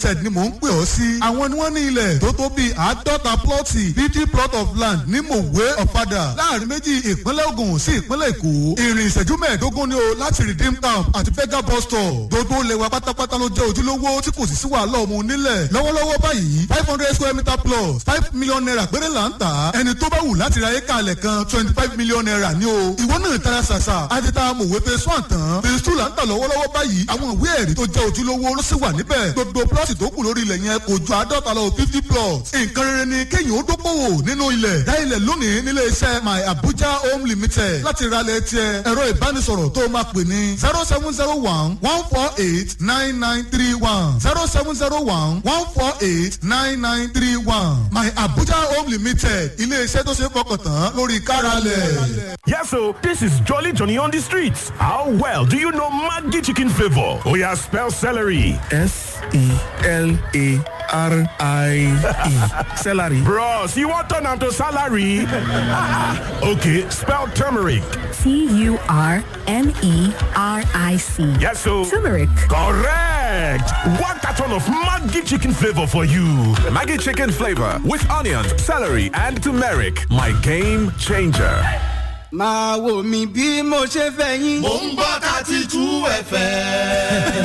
limited ni mò ń pè ọ́ sí. àwọn ni wọ́n ní ilẹ̀ tó tó bíi àádọ́ta plọ́ọ̀tì fifty plot of land ní mòwe ọ̀fadà láàrin méjì ìpínlẹ̀ Ògùn sí ìpínlẹ̀ Èkó. ìrìn ìṣẹ́jú mẹ́ẹ̀ẹ́dógún ni o láti redeem camp àti fega bus stop. gbogbo ilẹ̀ wa pátápátá ló jẹ́ ojúlówó tí kò sì sí wàhálà ọmọ onílẹ̀. lọ́wọ́lọ́wọ́ báyìí five hundred square meter plus five million naira péré là ń tà. ẹni tó bá wù láti ra éka alẹ̀ kan twenty five million naira ni o. ìwọ náà tara ṣàṣà àti ta mòwe phase one tán phase two là ń tà lọ́wọ́lọ́wọ́ báyìí àwọn ìwé ẹ̀rí tó jẹ́ ojúlówó ló sì wà níbẹ̀. gbogbo plọ́ọ̀tì tó kù lórí ilẹ̀ yẹn kò ju àádọ́ta lọ fifty plots. nǹkan rere ni kéèyàn ó dókòwò nínú ilẹ̀. dá ilẹ̀ lónìí nílé iṣẹ́ my abuja home limited láti ralẹ̀ tiẹ̀ ẹ̀rọ ìbánisọ̀rọ̀ tó máa pè ní zero seven zero one one four eight nine nine three one zero seven zero one one four eight nine nine three one my abuja home limited ilé iṣẹ́ tó ṣe é fọkàn tán lórí káralẹ̀. Yes, so this is Jolly Johnny on the streets. How well do you know Maggi chicken flavor? Oh yeah, spell celery. S E L A R I E. Celery. Bros, you want turn to salary? okay, spell turmeric. T U R M E R I C. Yes, so Turmeric. correct. One carton of Maggi chicken flavor for you. Maggie chicken flavor with onions, celery, and turmeric. My game changer. máa wò mí bí mo ṣe fẹ́ yín. Mo ń gbọ́ thirty two ẹ̀fẹ̀.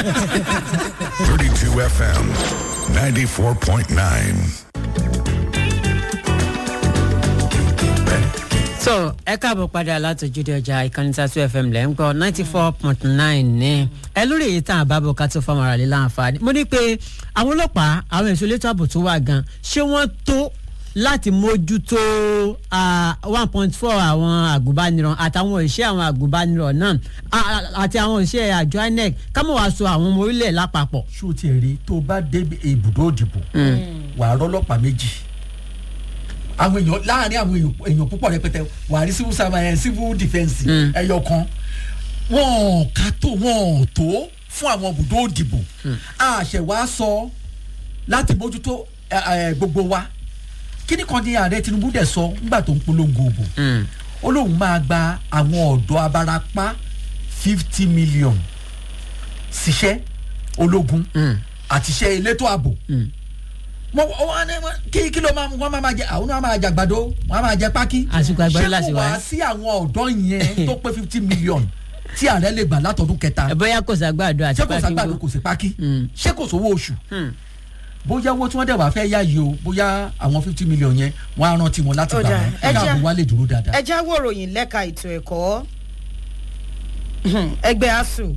32 FM 94.9. so ẹ káàbọ̀ padà látòjúde ọjà ìkànnì tatu fm lẹ́ ń gbọ́ ninety four point nine ní ẹ lórí èyí tá à bá bọ̀ ká tó fọmọ ara lè láǹfààní mo ní pé àwọn ọlọ́pàá àwọn èso elétò ààbò tó wà gan ṣé wọ́n tó láti mójútó one point four àwọn àgùnbánirọ̀ àtàwọn òṣìṣẹ́ àwọn àgùnbánirọ̀ náà a- a- àti àwọn òṣìṣẹ́ àjọ inec kámọ̀ wá so àwọn ọmọ orílẹ̀ lápapọ̀. ṣó tiẹ̀ rí tó bá dé ibùdó òdìbò wà á rọ́lọ́pàá méjì àwọn èèyàn láàrin àwọn èèyàn- èèyàn púpọ̀ rẹpẹtẹ wà á rí civil servant civil defence ẹyọ kan wọn ká tó wọn tó fún àwọn ibùdó òdìbò àṣẹwà sọ láti mójútó ẹ, ẹ, gbogbo wa kíní kan ní ààrẹ tinubu dẹ̀ sọ nígbà tó ń polongo òbò ó lóun máa gba àwọn ọ̀dọ́ abarapá fifty million ṣiṣẹ́ ológun àti iṣẹ́ elétò ààbò wọ́n wọ́n ní wọ́n- kí kí ló máa wọ́n máa máa jẹ àwọn náà máa jẹ àgbàdo wọ́n máa jẹ pákí Àsìkò àgbàdo ṣé láti kò wá. wá sí àwọn ọ̀dọ́ yẹn tó pé fifty million tí ààrẹ lè gbà látọdún kẹta ẹ bóyá kò sàgbàdo àti ṣé kò sàgbàdo kò sí pákí ṣé kò sówó oṣù bóyá owó tí wọ́n dẹ̀ wá fẹ́ yá yìí o bóyá àwọn fifty million yẹn wọ́n á rántí wọn láti Ó gbà dáa, wọn ẹ kí jẹ́- ààbò wa lè dúró dáadáa. ẹ já wòròyìn lẹ́ka ètò ẹ̀kọ́ ẹgbẹ́ asuu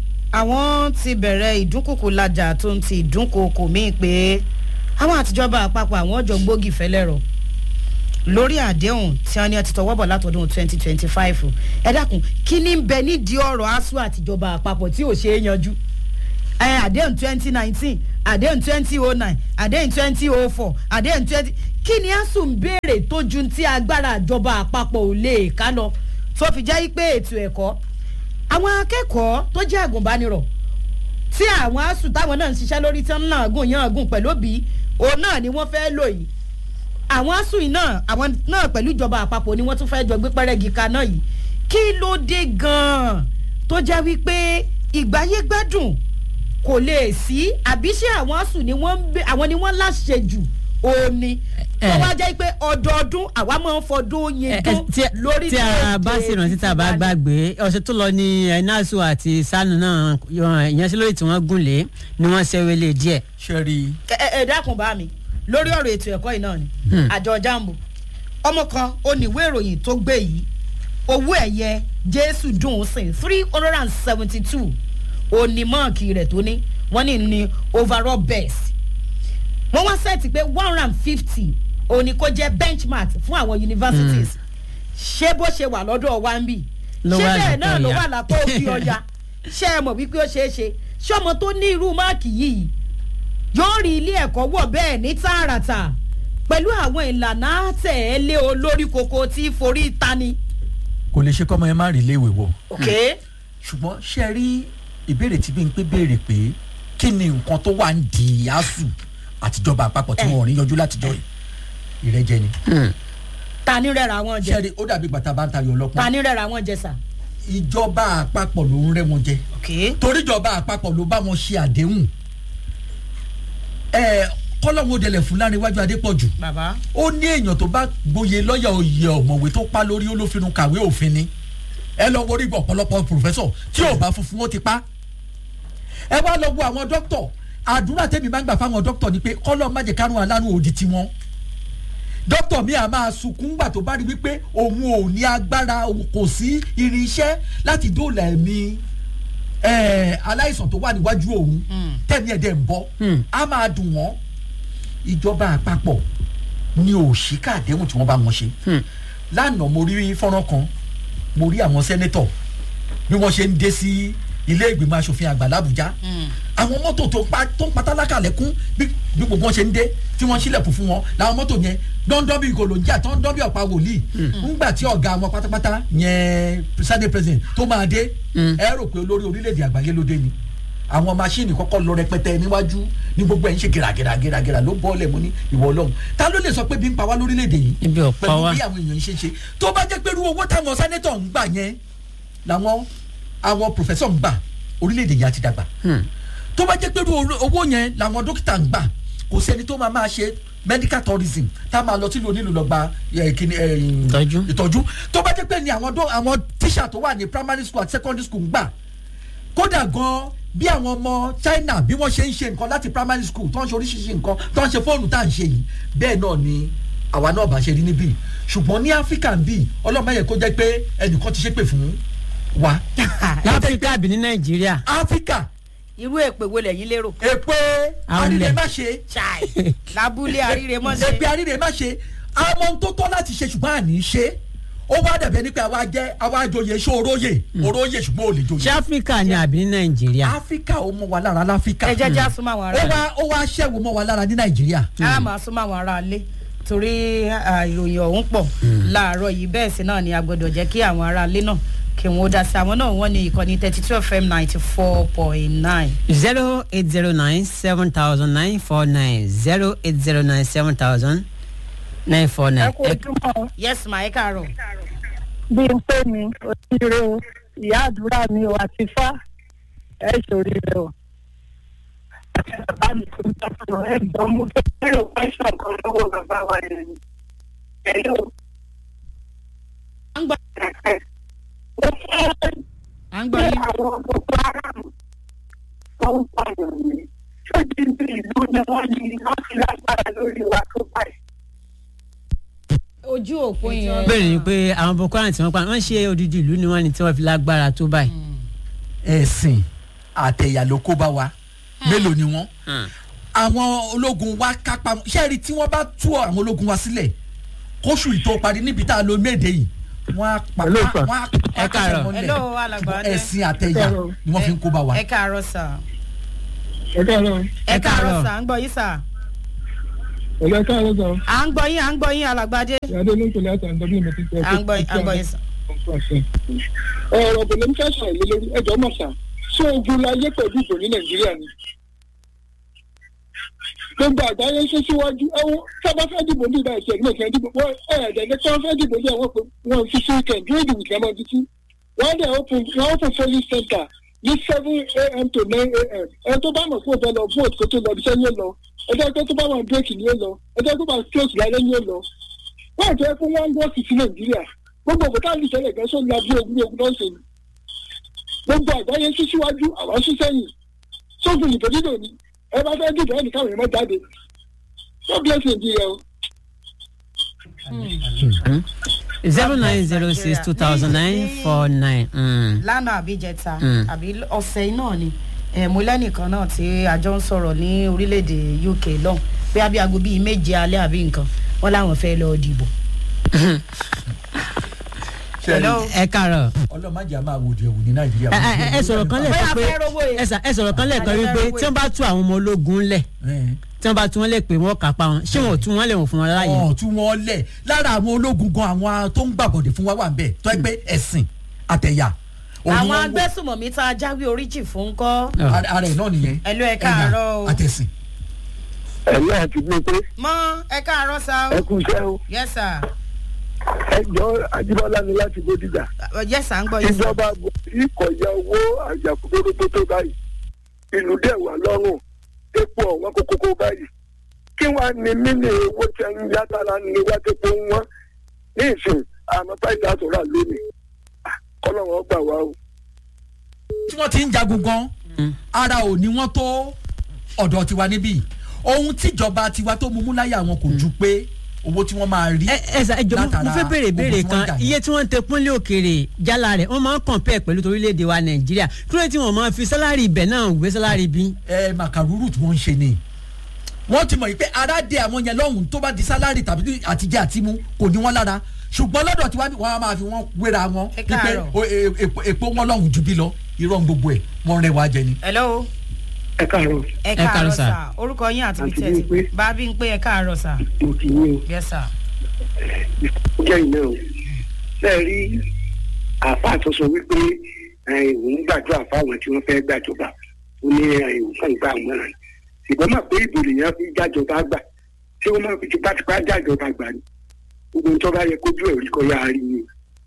àwọn ti bẹ̀rẹ̀ ìdúnkùkù lajà tó ń ti ìdúnkòkò míì pé àwọn àtijọba àpapọ̀ àwọn ọjọ́ gbógi fẹ́lẹ́rọ lórí àdéhùn tí wọ́n ní ọtí tọwọ́ bọ̀ látọdún twenty twenty five ẹ dákun kí ni ń bẹ nídìí ọ̀rọ̀ asuu àtijọba àpapọ̀ tí ò ṣe é yanjú ẹ àdéhùn twenty nineteen àdéhùn twenty oh nine àdéhùn twenty oh four àdéhùn twenty kí ni asuu ń béèrè tó ju tí agbára ìjọba àpapọ̀ ò lè ká lọ tó fi jẹ́ pé ètò ẹ̀kọ́ àwọn akẹ́kọ̀ọ́ tó jẹ́ àgùnbánirọ̀ tí àwọn asuu táwọn náà ń ṣiṣẹ́ lórí tí wọ́n náà gùn yàn gùn pẹ̀lú òbí òun náà ni wọ́n fẹ́ lò yìí àwọn asuu yìí náà àwọn náà pẹ̀lú ìjọba àpapọ̀ ni wọ́n tún fẹ́ jọ gbé pẹ́rẹ́gì kaná yìí kí ló dé gan-an tó jẹ́ wípé ìgbáyé gbádùn kò lè sí àbí ṣé àwọn asùn ni wọ́n ń bẹ àwọn ni wọ́n láṣẹ jù òní tó wá jẹ́ pé ọdọọdún àwa máa ń fọdún yẹn dún lórí tí a bá sì rántí tá a bá gbàgbé ọ̀sẹ̀ tó lọ ní enasu àti sanu náà ìyanṣẹ́lórí tí wọ́n gùn lé ni wọ́n ṣẹ́wélé díẹ̀. ṣe rí i. ẹ ẹ dákun bá mi lórí ọ̀rọ̀ ètò ẹ̀kọ́ yìí náà ni àjọ jambo ọmọ kan oníwé ìròyìn tó gbé yìí owó ẹ̀yẹ jésù dùn ún sìn three hundred and seventy two onímọ̀ọ́kì rẹ̀ tó ní wọ́n ní ní overall best wọ́n wá sẹ́ẹ̀tì pé one hundred and fifty òní kó jẹ́ benchmark fún àwọn universities ṣé bó ṣe wà lọ́dọ̀ wa ń bì Ló ṣé wà bẹ́ẹ̀ lápò náà ló ọ̀yà. wà lápò òbí ọ̀yà ṣé ẹ mọ̀ wípé ó ṣeé ṣe ṣé ọmọ tó ní irú máàkì yìí yóò rí ilé ẹ̀kọ́ wọ̀ bẹ́ẹ̀ ní tààràtà pẹ̀lú àwọn ìlànà àtẹ̀lé olórí koko tí forí tani. kò lè ṣe kọ́mọ yẹn má rí iléèwé wọ̀. ok ṣùgbọ́n ṣe rí ìbéèrè tí bí n pé béèrè pé kí ni nǹkan tó wà ń di asu àtijọba àpapọ̀ tí wọn ò ní yanjú látijọ́ yìí ìrẹ́jẹ ni. tani rẹ̀ra wọn jẹ ṣe rí ó dàbí bàtà bá ń tayọ ọlọ́pàá. tani rẹ̀ra wọn jẹ sà. ìjọba àpapọ̀ ló ń rẹ́ wọn jẹ. ok torí ìjọba àpapọ̀ ló bá wọn ṣe àdéhùn ẹ kọ́lọ́wọ́ dẹlẹ̀ fún láríwájú adépọ̀jù bàbá ó ní èèyàn tó bá gboyè lọ́yà oyè ọ̀mọ̀wé tó pa lórí olófinú kàwé òfin ni ẹ lọ wo orí ọ̀pọ̀lọpọ̀ pòfẹ́sọ̀ tí ò bá funfun ó ti pa ẹ wá lọ wo àwọn dókítọ̀ àdúrà tẹ́mi máa ń gbà fáwọn dókítọ̀ ni pé kọ́lọ́ má jẹ́ kárùn alárùn òdì tiwọn dókítà mi à máa sunkún gbà tó bá rí wípé òun ò ní agbára òun kò sí irinṣẹ́ láti dóòlà ẹ̀mí ẹ̀, aláìsàn tó wà níwájú òun tẹ̀mí ẹ̀dẹ̀ ń bọ́ á máa dùn wọ́n ìjọba àpapọ̀ ni òṣìkà àdéhùn tí wọ́n bá wọn ṣe lánàá mo rí fọ́nrán kan mo rí àwọn sẹ́nẹ́tọ̀ bí wọ́n ṣe ń dé sí ilé ìgbìmọ̀ asòfin àgbà làbújá àwọn mọ́tò tó ń pa tó ń pa tálákà lẹ́kún bí bí gbogbo wọn ṣe ń dé tí wọ́n sílẹ̀kùn fún wọn làwọn mọ́tò yẹn dọ́ndọ́n bí gòlòǹjà tó ń dán bí ọ̀pá wòlíì ńgbà tí ọ̀gá wọn pátápátá yẹn senate president tó máa dé ẹ rò pé olórí orílẹ̀-èdè àgbáyé ló dé ni àwọn máṣíìnì kọ́kọ́ lọ rẹpẹtẹ níwájú ní gbogbo ẹ̀ ń ṣe gèragèrà gèragèrà ló bọ́ọ̀lẹ̀ mú ní ìwọ ọlọ́run ta ló lè sọ pé bí ń pa wá lórílẹ̀‐èdè yìí Ibi ò pa pẹ̀lú wá. bí àwọn èèyàn ṣe ń ṣe tó bá jẹ́ pé irú owó táwọn sẹ́nẹ́tọ̀ ń gbà yẹn làwọn àwọn pòfẹ́sọ̀ ń gbà orílẹ̀‐èdè yìí á ti dàgbà tó bá jẹ́ pé irú owó yẹn làwọn dókítà ń gbà kò sẹ́ni tó máa máa ṣe medical tourism tá a máa lọ sílùú onílù lọ gba eh, kíni, eh, Ìtọ́jú. ìtọ́jú tó bá jẹ́ pé ni àwọn dó- àwọn tíṣà tó wà ní primary school àti secondary school ń gbà kódà gan bí àwọn ọmọ china bí wọ́n ṣe ń ṣe nǹkan láti primary school tó ń ṣe oríṣiríṣi nǹkan tó ń ṣe fóònù tá à ń ṣe yìí bẹ́ẹ̀ náà ni àwa náà bá ṣe rí níbí ṣùgbọ́n ní áfíríkà ń bì ọlọ́mọ yẹ kó jẹ́ pé ẹnìkan ti ṣépè fún wa láfíríkà àbí ní nàìjíríà áfíríkà irú èpè wo lẹ́yìn lérò. èpè Àwọn àríre ilẹ̀. má ṣe chai lábúlé àríre mọ́ èpè ṣe. àríre má ṣe àwọn ohun tó tọ́ láti ṣe ṣùgbọ́n àní ṣe ó wá dàbẹ̀ ní pé àwa jẹ́ àwa joyè ṣó oróyè oróyè ṣùgbọ́n ò lè ṣé joyè áfíríkà ni àbí ní nàìjíríà. áfíríkà ó mọ wa lára láfíríkà ẹ jẹ́ jẹ́ àsúnmọ́ àwọn ó ará wá ó wá ṣẹ́wó mọ́ wa lára ní nàìjíríà. a máa súnmọ́ àwọn ará ilé torí ah, ìròyìn ọ̀hún pọ̀ láàárọ̀ yìí bẹ́ẹ̀ sí náà ni a gbọ́dọ̀ jẹ́ kí àwọn ará ilé náà kí wọ́n ó dá sí àwọn náà wọ́n ní ìkànnì thirty two fm ninety four point nine. zero eight zero nine seven thousand nine four nine zero eight zero nine seven thousand nine four nine. ẹ kú ojúmọ́ yes ma ẹ káàárọ̀. bí n pè mí òṣìṣẹ́ o ìyá àdúrà mi o àti fá ẹ ṣòrí rẹ o. àti bàbá mi tó ń tọ́jú ẹ gbọ́ mú bẹ́ẹ̀rù pẹ́sàn kan lọ́wọ́ bàbá wa yẹn ni. ẹ̀yọ́ à ń gbọ́ ó fẹ́ à ń gbọ́ pé yín. àwọn gbogbo aráàlú tó ń pààyàn ni tó ti ń bí ìlú ni wọ́n ní wọ́n ti lágbára lórí wa tó báyìí. ojú òpó yẹn. bẹ́ẹ̀ ni pé àwọn boko haram tí wọ́n pa wọ́n ṣe odidi ìlú ni wọ́n ní tí wọ́n fi lágbára tó báyìí. ẹ̀sìn àtẹ̀yà ló kó bá wa mélòó ni wọ́n àwọn ológun wa kápá ṣẹ́ẹ̀rì tí wọ́n bá tú àwọn ológun wa sílẹ̀ kóṣù ìtò parí níbi tá a lo méde yìí wọ́n á pa Hello, sir. wọ́n á pa Ẹ káàárọ̀. mọ́lẹ̀. Hello, alàgbà ṣùgbọ́n Adé. ẹ̀sìn àtẹ̀yà ni wọ́n fi ń kó bá wa. ẹ káàárọ̀ sà. ẹ káàárọ̀ ẹ Ẹ káàárọ̀. káàárọ̀ sà à ń gbọ́ yín sà. ẹ káàárọ̀ sọ à ń gbọ́ yín à ń gbọ́ yín alàgbàdé. ìyáde ló ń tẹ̀lé àtàwọn ọ̀dọ́ mi ti tẹ̀ à ń gbọ́ à ń gbọ́ yín sà. ọ̀rọ̀ kò lè ń fẹ́ sọ̀rọ̀ lé lórí ẹjọ́ mọ̀ sá ṣé ogun láyé pẹ̀lú ìbò ní nàìjíríà ni. gbogbo àgbáyé ṣe síwájú ẹwọn sábà fẹ́ dìbò ní ìbá ìṣẹ́ ìgbìmọ̀ ìṣẹ́ dìbò wọ́n ẹ̀ẹ́dẹ̀ ní kí wọ́n fẹ́ dìbò ní àwọn wọn fi sí weekend dúró ìdìbò kí wọ́n máa títí wọ́n dẹ̀ open wọ́n open polling center ní seven a.m. to nine a.m. ẹ tó bá mọ̀ fún òfin lọ vote kó tó lọ ibi iṣẹ́ ni ó lọ ẹjọ́ tó bá wà break ni ó lọ ẹjọ́ tó bá close lálẹ́ ni ó lọ wọ́n àti ẹkún wọn ń wọ́ọ̀kì sí nàìjíríà gbogbo òkúta ní ìṣẹ̀lẹ̀ gan sóni abúlé ogun ogun náà ṣe ni gbogbo àgbáyé sí síwájú àwọn sí sẹ́yìn sófin ìbò dídò ni ẹ bá fẹ́ dìbò ẹnì káwọn èèyàn jáde God bless Nigeria o. zero nine zero six two thousand nine four nine. lánàá àbí jẹta Mm. àbí ọ̀sẹ̀ náà ni eh, mo lẹ́nìkan náà tí àjọ ń sọ̀rọ̀ ní orílẹ̀-èdè uk lọ́hùn pé àbí aago bíi méje alẹ́ àbí nǹkan wọ́n láwọn fẹ́ lọ dìbò. Hello. ẹ káàárọ̀. ọlọ́mọdé a máa wòdì ẹ̀wù ní nàìjíríà. ẹ ẹ ẹ sọ̀rọ̀ kan lẹ́ẹ̀kan Bóyá pé fẹ́ rówó yẹn. ẹ sà- ẹ sọ̀rọ̀ kan lẹ́ẹ̀kan Àjọ fẹ́ wípé rówó tí wọ́n bá tú àwọn ọmọ ológun lẹ̀ tí wọ́n bá tú wọn lẹ̀ pé wọ́n kápá wọn ṣé wọn ò tú wọn lẹ̀ wọ́n fún wọn láàyè. ọ̀ tí wọ́n lẹ̀ lára àwọn ológun gan àwọn tó ń gbàbọ̀dẹ̀ fún wa wà ń bẹ̀ tó ẹ pé ẹ̀sìn àtẹ̀yà. òun àwọn wọn wò. agbésùmọ̀mí tá a jáwé oríjì fún kọ́. Ara- ara ẹ̀ náà nìyẹn. Hello, ẹ káàárọ̀ o. Ẹ̀yà àtẹ̀sìn. ẹ̀mí àti gbé pé mọ ẹ káàárọ̀ sá ẹ o. kú iṣẹ́ o yes sir ẹ jọ ajíbọ́lá ni láti bódìjà Uh, yes sir ń gbọ́ yín sir. ìjọba ìkọ̀yà owó àjàkúndórógbó tó báyìí ìlú dẹ̀ wà lọ́rùn epo ọ̀wọ́n kókókó báyìí kí wọ́n ní mílí owó tí a ń yá tára ní wá tó pé wọ́n ní ìsìn àmọ́ báyìí láti rà lónìí kọ́lọ́wọ́n gbà wá o. tí wọ́n ti ń jagun gan ara ò ní wọ́n tó ọ̀dọ̀ tiwa níbí ohun tíjọba tiwa tó mú mú láyà wọn kò ju pé owó tí wọ́n máa rí ẹ ẹ jọ mo fẹ́ béèrè béèrè kan iye tí wọ́n ń tẹ pọ́nlé òkèèrè jálá rẹ̀ wọ́n máa ń compare pẹ̀lú torílẹ̀-èdè wa nàìjíríà kí ló dé tí wọ́n máa fi sálárì ibẹ̀ náà gbé sálárì bí. ẹ màkàrúrù tí wọ́n ń ṣe ni wọ́n ti mọ̀ yìí pé ara dé àwọn yẹn lọ́hùn tó bá di sálárì tàbí àtijọ́ àtimú kò ní wọ́n lára ṣùgbọ́n lọ́dọ̀ tiwa wọ́n á máa fi wọ́n wéra wọn Ẹ wípé káàárọ̀. o- e- e- epo wọn lọ́hùn ju bí lọ irọ́ gbogbo ẹ̀ wọ́n rẹ̀ wá jẹ ni. hello ẹ káàárọ̀ ẹ káàárọ̀ káàárọ̀ sà. sà orúkọ yín àti Àǹtí bíi tẹ́tí Bímpé. bá a bí ń pé ẹ káàárọ̀ sà mo kì í ní o. yes sà. jẹ́ iná o ṣe rí àáfàá tó sọ wípé òun gbàdúrà fáwọn tí wọ́n fẹ́ gbàjọba ó ní nǹkan gbà wọ́n rẹ̀ ṣùgbọ́n mà pé ìbò lèèyàn fi jájọba gbà tí wọ́n máa fi tipátipá jájọba gbà ní gbogbo nǹkan bá yẹ kójú ẹ̀ rí kọ́ yá rí ni.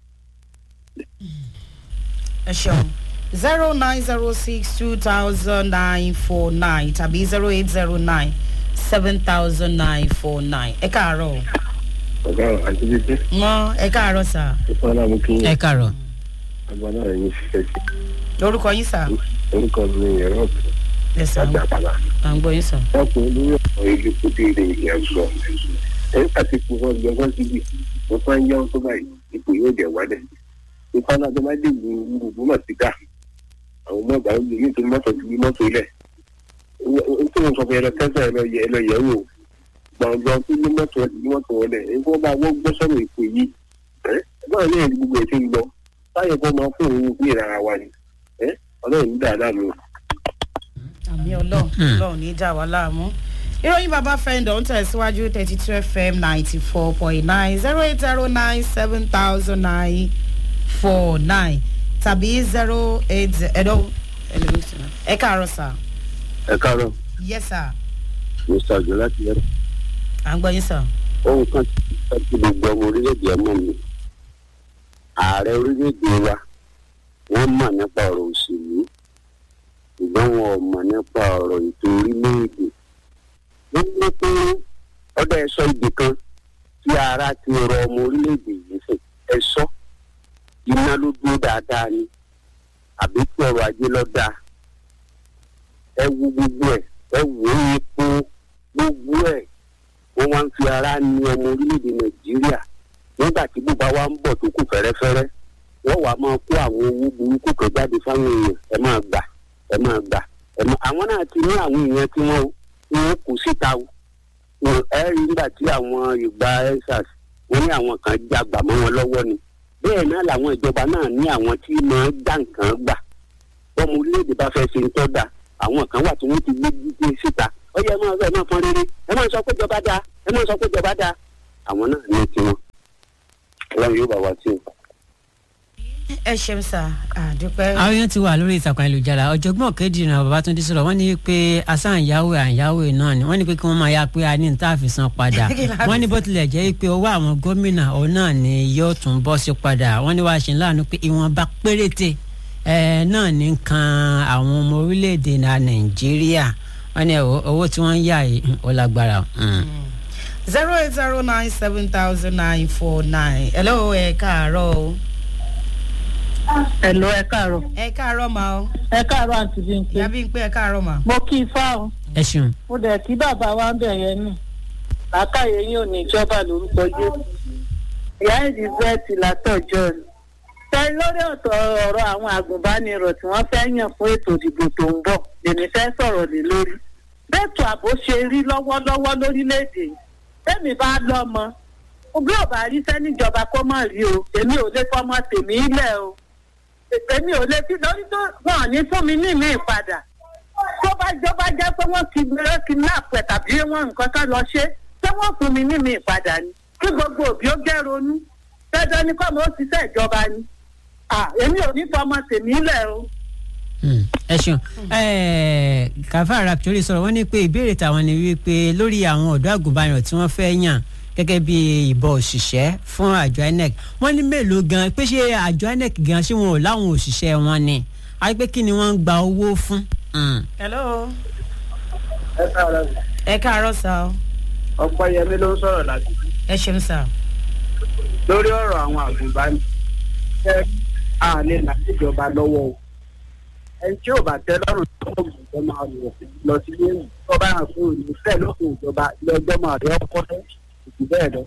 ẹ ṣeun zero nine zero six two thousand nine four nine tàbí zero eight zero nine seven thousand nine four nine ẹ káàárọ̀ ọ̀gá àti bíbí mọ ẹ káàárọ̀ sà ìfọ̀nà mú kí ẹ kàrọ̀. àgbà náà yín ṣiṣẹ́ sí lórúkọ yín sà orúkọ mi ní ẹ̀rọ ẹ sà àti àpàlà. à ń gbọ́ yín sà. wọ́n pe olórí ọ̀rọ̀ ilé kúndé ilé ìyẹn sọ ẹ̀ àti kú wọn gbẹ wọn síbi wọn fẹ́ ń yáwó tó báyìí ipò yóò jẹ́ wálẹ̀ ìfọ̀nà tó bá dé ìlú gbogbo mọ̀ sí dà àwọn ọmọ ọgbà ń gbé nítorí mọ́tò ti gbé mọ́tò ilẹ̀ n tó ń sọ fún yẹn lọ tẹ́sán ẹ lọ yẹ ẹ lọ yẹ wò gbọ̀ngàn tó ní mọ́tò ẹ ní mọ́tò wọlé ẹ kó bá wọ́n gbọ́ sọ́nà ìpò yìí ẹ báwo ní ẹ̀rí gbogbo ẹ̀ ti ń lọ báyọ̀ kó máa fún òun ní ìrara wa ni ẹ ọlọ́run ní dáadáa mi o. àmì ọlọ́run ọlọ́run ní í dà wá láàmú. ìròyìn bàbá fẹ́ǹdọ̀ ń tẹ̀síwájú thirty two fm ninety four point nine zero eight zero nine seven thousand nine four nine tàbí zero eight ẹ̀dọ́ ẹ káàárọ̀ sà ẹ káàárọ̀ yes sà mr ọjọ́ láti yẹrọ. à ń gbọ́ yín sà. ohun kan tí gbogbo ọmọ orílẹ̀-èdè ọmọ mi ààrẹ orílẹ̀-èdè wa wọ́n mọ̀ nípa ọ̀rọ̀ òṣèlú ṣùgbọ́n wọn ò mọ̀ nípa ọ̀rọ̀ ètò orílẹ̀-èdè wọ́n ní pé ọdọ ẹ̀sọ́ ibì kan tí ara ti rọ ọmọ orílẹ̀-èdè yìí fún ẹ̀sọ́ iná ló dúró dáadáa ni àbí tí ọrọ̀ ajé lọ dáa ẹ wo gbogbo ẹ̀ ẹ wò ó epo gbogbo ẹ̀ wọ́n wá ń fi ara ní ọmọ orílẹ̀-èdè nàìjíríà nígbà tí bùbá wa ń bọ̀ tó kù fẹ́rẹ́fẹ́rẹ́ wọ́n wàá máa kó àwọn owó burúkú kan jáde fáwọn èèyàn ẹ máa gbà ẹ máa gbà ẹ máa àwọn náà ti ní àwọn èèyàn tí wọ́n wọ́n kù síta o Wọ́n- ẹ rí nígbà tí àwọn ìgbà ensars wọ́n ní àwọn kan jágbà mọ́ wọn lọ́wọ́ ni bẹ́ẹ̀ náà làwọn ìjọba náà ní àwọn tí máa já nǹkan gbà bọ́mọ orílẹ̀-èdè bá fẹ́ ṣe ń tọ́ da àwọn kan wà tí wọ́n ti gbé gbé síta ó yẹ ẹ máa ẹ máa fọn rere ẹ máa sọ pé ìjọba dáa ẹ máa sọ pé ìjọba dáa àwọn náà ní tiwọn ọlọ́run yóò bá wa tí o. ẹ ṣeun sà àdúpẹ́. àwọn èèyàn ti wà lórí ìtàkùn ayélujára ọ̀jọ̀gbọ́n kejì náà babatunde sọ̀rọ̀ wọ́n ní pé asáǹyáwó àǹyáwó náà ni wọ́n ní pé kí wọ́n máa ya pé a ní níta àfisàn padà Kí la fi wọ́n ní bó tilẹ̀ jẹ́ pé owó àwọn gómìnà òun náà ni yóò tún bọ́ sí padà wọ́n ní wàá ṣe láàánú pé ìwọ̀nba péréte ẹ̀ náà ní kan àwọn ọmọ orílẹ̀-èdè náà nàìjíríà wọ́n ní owó- owó tí wọ́n ń yà yìí ó lágbára. Mm. zero eight zero nine seven thousand nine four nine hello ẹ káàárọ̀ o. Ẹ̀lọ́ ẹ káàárọ̀. ẹ káàárọ̀ ma o. Ẹ káàárọ̀ àǹtí Bímpé. ìyá bí n pé ẹ káàárọ̀ ma. Mo kí ifá o. ẹ ṣeun. Mo dẹ̀ kí bàbá wa ń bẹ̀ yẹn nù. Làákàyè yín ò ní ìjọba lórúkọ Jésù. Ìyá Elizabeth látọ̀jọ́ ni. Ṣé lórí ọ̀tọ̀ ọ̀rọ̀ àwọn àgùnbánirọ̀ tí wọ́n fẹ́ yàn fún ètò ìdìbò tó ń bọ̀ lèmi fẹ́ sọ̀rọ̀ lé lórí. Bẹ́ẹ̀tù àbò ṣe rí lọ́wọ́lọ́wọ́ lórílẹ̀‐èdè yìí. Tẹ́mi bá lọ́mọ. Bí ò bá rí sẹ́níjọba kó mọ̀ rí o, èmi ò lè fọmọ tèmi ilẹ̀ o èmi ò lè fi lórí tó wọn ò ní fún mi ní ìmí ìpadà tó bá jọ bá jẹ́ pé wọ́n ti gbé kidnap ẹ̀ tàbí wọ́n nǹkan kan lọ ṣe ṣé wọ́n fún mi ní ìmí ìpadà ni kí gbogbo òbí ó jẹ́ ronú dandan ni kọ́mọ ó ṣiṣẹ́ ìjọba ni Ah, èmi ò ní fọmọ tèmi lẹ̀ o. Mm, ẹ ṣeun kàfá raptori sọ̀rọ̀ wọ́n ní pé ìbéèrè tàwọn ni wípé lórí àwọn ọ̀dọ́ àgùnbánirọ̀ tí wọ́n fẹ́ yàn gẹ́gẹ́ bí ìbọn òṣìṣẹ́ fún àjọ inec wọ́n ní mélòó gan pé ṣé àjọ inec gan ṣé wọn ò láwọn òṣìṣẹ́ wọn ni àti pé kí ni wọ́n ń gba owó fún. Mm. hello. ẹ káàárọ̀ ẹ káàárọ̀ sá o ọ̀pọ̀ yẹmi ló ń sọ̀rọ̀ láti ẹ ṣeun sá. lórí ọ̀rọ̀ àwọn àgùnbánì ṣe à lè là ìjọba lọ́wọ́ o ẹni tí ò bá tẹ́ lọ́rùn tó kọ̀ ìjọba máa lọ lọ sí ilé ìwé tó bá hàn fún òní fẹ́ lókun ìjọba ilé ẹjọ́ máa rí ọkọ́ fẹ́ ìtì bẹ́ẹ̀ lọ.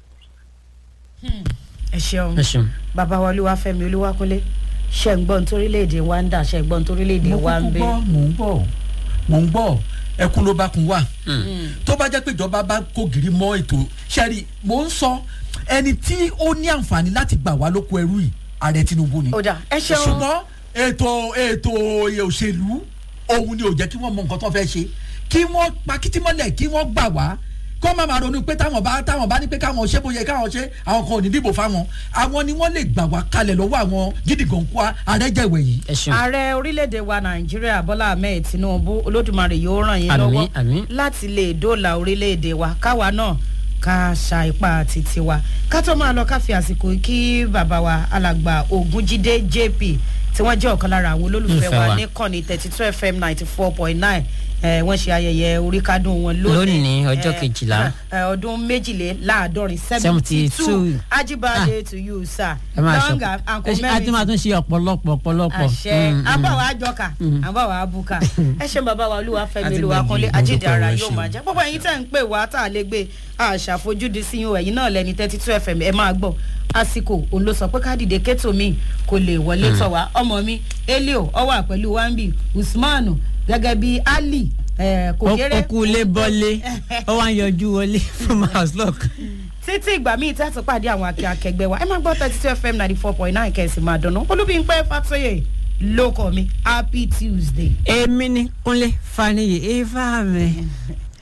ẹ ṣeun ẹ ṣeun. bàbá wa olúwàfẹ́mi olúwàkúnlé ṣe ń gbọ́ nítorílẹ̀-èdè wa ń dà ṣe ń gbọ́ nítorílẹ̀-èdè mo wa ń kúkú bẹ. gbọ́ mò ń bọ̀ mò ń bọ̀ ẹkún ló bá kun wà tó bá jẹ́ pé ìjọba bá kó gírí mọ́ ètò sẹ́rí mò ń sọ ẹni tí ó ní àǹfààní láti gbà wá lóko ẹrú yìí ààrẹ tinubu ni ó dà ẹ ṣeun. ṣùgbọ́n ètò ètò òṣèlú òun ni ò jẹ́ kí wọ́n mọ nǹkan tó fẹ́ ṣe kí wọ́n pa kìtìmọ́lẹ̀ kí wọ́n gbà wá kọ́ máa ma ronú pé táwọn bá táwọn bá ní pé káwọn ṣe bóyá káwọn ṣe àwọn kan ò ní dìbò fáwọn àwọn ni wọ́n lè gbà wá kalẹ̀ lọ́wọ́ àwọn gídígànkú àrẹ́jẹ̀wẹ̀ yìí. ẹ ṣeun. ààrẹ orílẹ̀-èdè wa nàìjíríà bọ́lá ahmed tinubu olódùmarè yóò ràn yín Àmín, lọ́wọ́ àmín. láti lè dóòlà orílẹ̀-èdè wa káwa náà ká ṣa ipá títí wa ká tó máa lọ ká fi àsìkò yìí kí bàbá wa alàgbà ògúnjídé jp tí wọ́n jẹ́ ọ̀kan lára àwọn olólùfẹ́ Olùfẹ́ wa wa. ní kànnì thirty two fm ninety four point nine wọ́n ṣe ayẹyẹ oríkádùn wọn lónìí Lónìí, ọjọ́ Eh, kejìlá. eh, ọdún méjìléláàádọ́rin seventy two 72. ajibade to you sir ẹ máa long ṣọpọ and ẹ ṣe- a tún máa tún ṣe ọ̀pọ̀lọpọ̀ ọ̀pọ̀lọpọ̀. àṣẹ Mm, mm. abáwa àjọkà àbáwa àbúkà ẹ ṣe bàbá wa olúwa fẹmi Àti olúwa gbàgbé, kúnlé mo ajídé dúpẹ́ ara o, ẹ yóò ṣeun. máa jẹ gbogbo ẹyin tẹ ń pè wá tá a lè gbé àṣàfojúdi sí yín o ẹyin náà lẹni thirty two fm ẹ máa gbọ àsìkò òun ló sọ pé ká dìde kétò mi kò lè wọlé tọ wá ọmọ mi elio ọwà pẹlú wambi usmanu gẹgẹ bí ali eh, kò ó kéré ó kú lé bọ́lé ó wá ń yọjú wọlé from house lock. títí ìgbà míì tí a tún pàdé àwọn akẹ́ akẹgbẹ́ wa ẹ máa gbọ́ thirty two fm ninety four point nine kẹ̀sì máa dùnú olúbíńpẹ́ fàtóyè ló kọ́ mi happy tuesday. èmi ni kúnlé faniye ifá mi